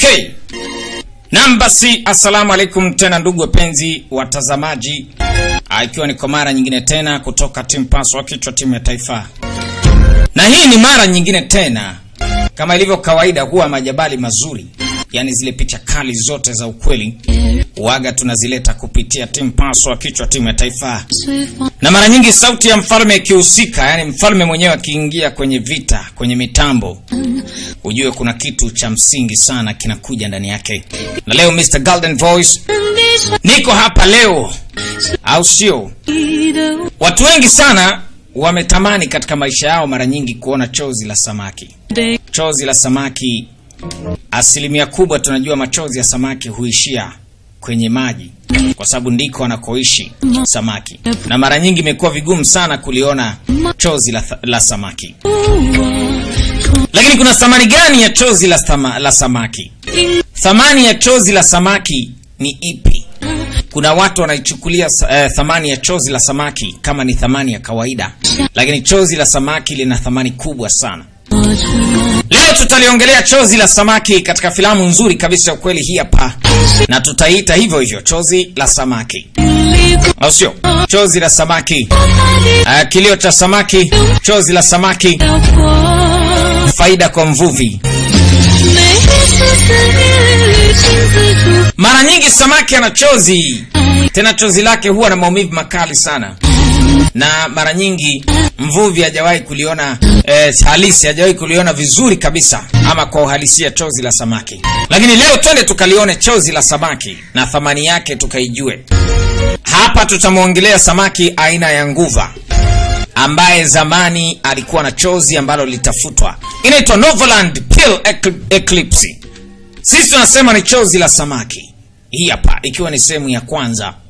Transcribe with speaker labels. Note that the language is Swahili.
Speaker 1: Okay. Naam basi, assalamu alaikum tena ndugu wapenzi watazamaji, Ah, ikiwa ni kwa mara nyingine tena kutoka timu Paswa kichwa timu ya taifa, na hii ni mara nyingine tena, kama ilivyo kawaida, huwa majabali mazuri, yaani zile picha kali zote za ukweli waga tunazileta kupitia timu Paswa kichwa timu ya taifa, na mara nyingi sauti ya mfalme ikihusika, yaani mfalme mwenyewe akiingia kwenye vita, kwenye mitambo ujue kuna kitu cha msingi sana kinakuja ndani yake. Na leo Mr. Golden Voice niko hapa leo, au sio? Watu wengi sana wametamani katika maisha yao mara nyingi kuona chozi la samaki. Chozi la samaki, asilimia kubwa tunajua machozi ya samaki huishia kwenye maji, kwa sababu ndiko anakoishi samaki, na mara nyingi imekuwa vigumu sana kuliona chozi la, la samaki. Lakini kuna thamani gani ya chozi la, sama, la samaki? Thamani ya chozi la samaki ni ipi? Kuna watu wanaichukulia eh, thamani ya chozi la samaki kama ni thamani ya kawaida, lakini chozi la samaki lina thamani kubwa sana. Leo tutaliongelea chozi la samaki katika filamu nzuri kabisa ya ukweli hii hapa, na tutaiita hivyo hivyo, chozi la samaki, au sio? Chozi la samaki, uh, kilio cha samaki, chozi la samaki, faida kwa mvuvi. Mara nyingi samaki ana chozi, tena chozi lake huwa na maumivu makali sana, na mara nyingi mvuvi hajawahi kuliona eh, halisi, hajawahi kuliona vizuri kabisa, ama kwa uhalisia chozi la samaki. Lakini leo twende tukalione chozi la samaki na thamani yake tukaijue. Hapa tutamwongelea samaki aina ya nguva ambaye zamani alikuwa na chozi ambalo litafutwa, inaitwa Novaland Pill Eclipse. Sisi tunasema ni chozi la samaki. Hii hapa ikiwa ni sehemu ya kwanza